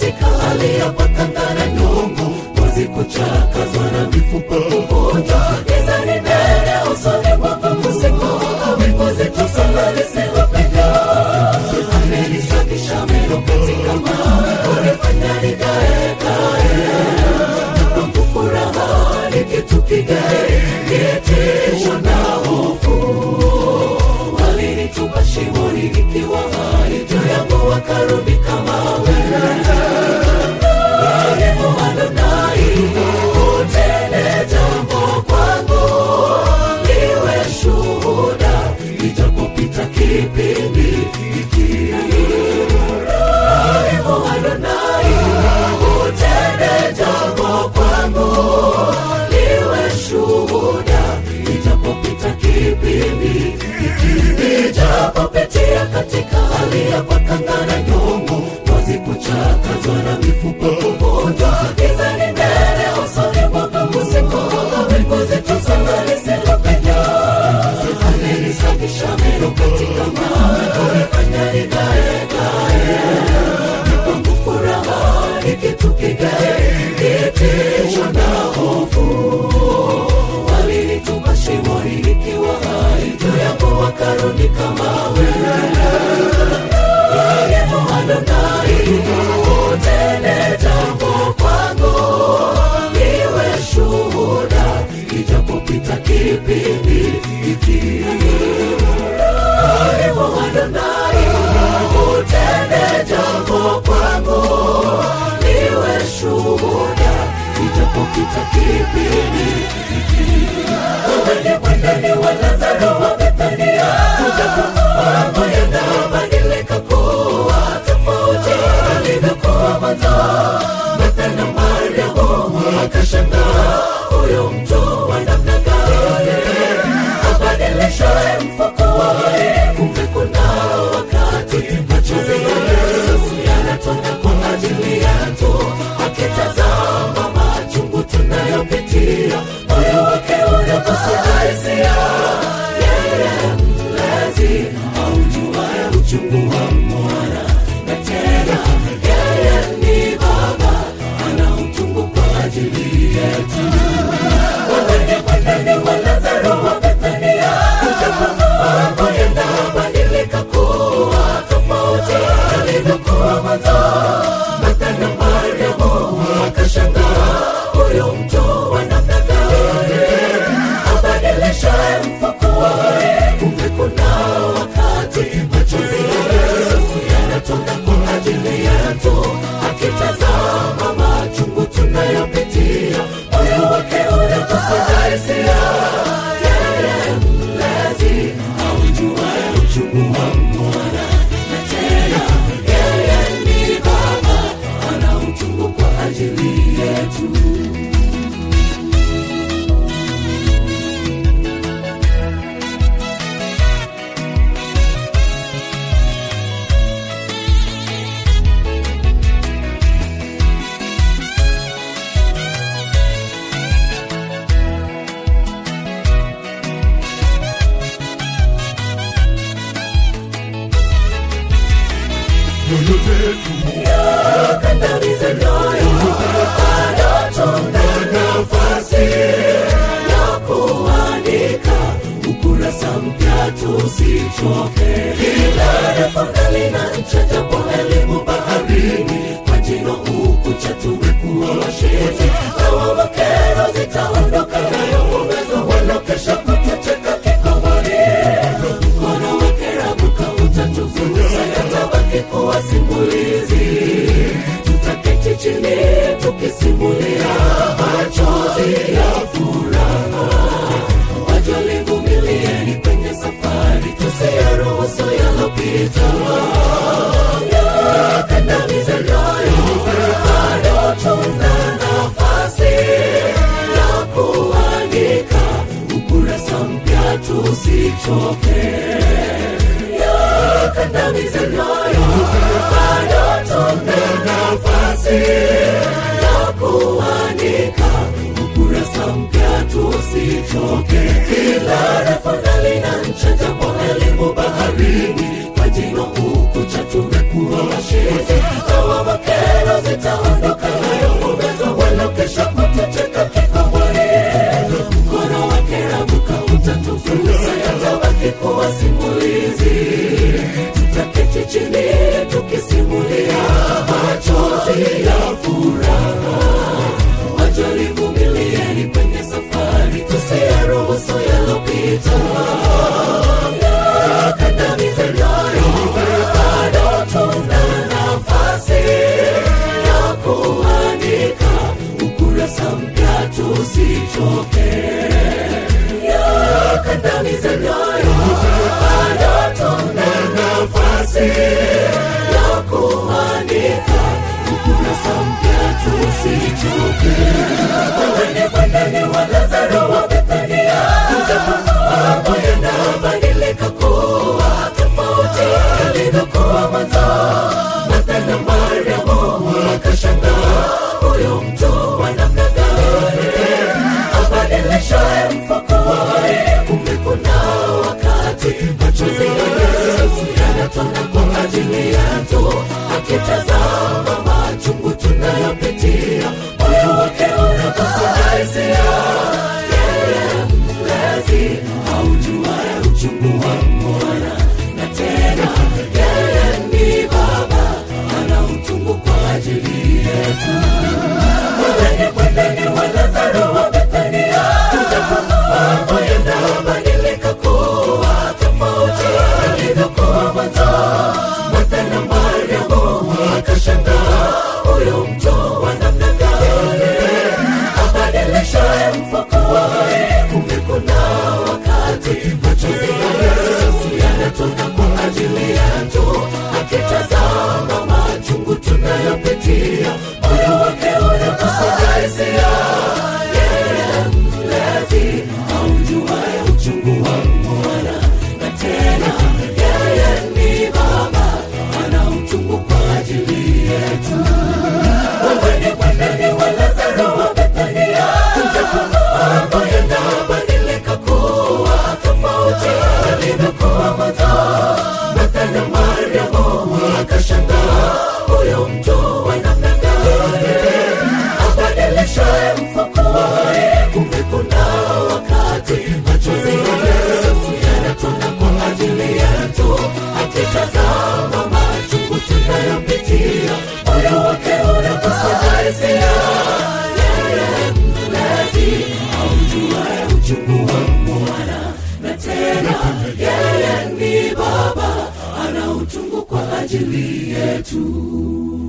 katika hali ya patanga na nyongo ngozi kuchakazwa na mifupa kuvunjwa giza ni nene usoni mwako usiku mbingu zetu sana lisilopenya amenisafisha meno katika mawe kunifanya nigae gae na kwangu furaha ni kitu kigae kitisho na hofu walinitupa shimoni nikiwa hai juu yangu wakarudi kama wewe Yehova Adonai, utende jambo kwangu, liwe shuhuda, ijapopita kipindi hiki. Yehova Adonai, utende jambo kwangu, liwe shuhuda, ijapopita kipindi hiki. Nijapopitia katika hali ya pakanga na nyongo, ngozi kuchakazwa na mifupa kuvunjwa, giza ni nene usoni mwangu usiku, mbingu zetu sana lisilopenya. Amenisafisha meno katika mawe, kunifanya nigae gae. Na kwangu furaha ni kitu kigae, kitisho na hofu walinitupa shimoni nikiwa hai juu yangu wakarudi kama wewe Yehova Adonai, utende jambo kwangu, liwe shuhuda, ijapopita kipindi hiki. Yehova Adonai, utende jambo kwangu, liwe shuhuda, ijapopita kipindi hiki. Wewe ni mwendani wa Lazaro wa Bethania, mambo yanabadilika kuwa tofauti alivyokuwa mwanzo. Martha na Mariamu wakashangaa, huyu mtu wa namna gani abadilishaye mfukuwahi? Kumbe kuna wakati machozi ya Yesu yanatoka kwa ajili yetu, akitazama machungu tunayopitia, moyo wake unagusa hisia. Yeye mlezi aujuaye uchungu wa mwana, na tena yeye ni Baba, ana utungu kwa ajili yetu. Wewe ni mwendani wa Lazaro wa Bethania, mambo yanabadilika kuwa tofauti alivyokuwa mwanzo. Martha na Mariamu wakashangaa, huyu mtu wa namna gani abadilishaye mfukuwahi? Kumbe kuna wakati machozi ya Yesu yanatoka kwa ajili yetu, akitazama machungu tunayopitia, moyo wake unagusa hisia. Yeye mlezi aujuaye uchungu wa mwana, na tena yeye ni Baba, ana uchungu kwa ajili yetu. nyoyo zetu yakandamiza nyoyo bado tuna nafasi ya kuandika ukurasa mpya tusichoke kila refonga lina ncha japo elimu baharini kwa jino ukucha tumekuwa washindi kama makero zitaondoka nayo umezo walokesha kutucheka kikomoni mkono wake rabuka utatufunusa yatabaki kuwa simulizi tutaketi chini tukisimulia machozi ya furaha wajolivumilieni kwenye safari tusiyaruhusu yalopita yakandamiza nyoyo bado tuna nafasi ya kuandika ukurasa mpya tusichoke yakandamiza nyoyo bado tuna nafasi ya kuandika ukurasa mpya tusichoke kila refonali na ncha japo elimu baharini kwa jino ukucha tumekuwa washindi lawama kero zitaondoka nayo uwezo wala kesha kutucheka kikomori mkono wake rabuka utatufunusa yatabaki kuwa simulizi tutaketi chini tukisimulia machozi ya furaha wajalivumilieni kwenye safari tusiyaruhusu yalopita yakandamize nayo bado tuna nafasi ya kuandika ukurasa mpya tusichoke yakandamize nayo bado tuna nafasi ya kuandika ukurasa mpya tusichoke wewe bandani wa lazaro wa bethania mambo yanabadilika kuwa tofauti yalivyokuwa mwanzo martha na mariamu wakashangaa huyu mtu wa namna gani abadilishaye mfakuwai kumbe kuna wakati machozi ya yesu yanatona kwa ajili yetu akitazama machungu tunayopitia moyo wake unakusudaisia yeye mlezi aujuaye uchungu wa mwana na tena yeye ni baba ana utungu kwa ajili yetu mwendeni mwendeni wa lazaro wa bethania mambo yanabadilika kuwa tofauti yalivyokuwa mwanzo martha na mariamu wakashangaa huyu mtu wa namna gani abadilishaye mfakuwai kumbe kuna wakati machozi ya yesu yanatona kwa ajili yetu akitazama machungu tunayopitia moyo wake unakusudaisia yeye mlezi aujuaye uchungu wa mwana na tena yeye ni baba ana uchungu kwa ajili yetu weweni mwendeni wa lazaro wa bethania mambo yanabadilika kuwa tofauti yalivyokuwa mwanzo martha na mariamu wakashangaa huyo mtu wa namna gani abadilishaye mfakuwai kumbe kuna wakati machozi ya yesu yanatona kwa ajili yetu akitazama machungu tunayopitia moyo wake unakusudaisia yeye mlezi aujuaye uchungu wa mwana na tena yeye ni baba ana utungu kwa ajili yetu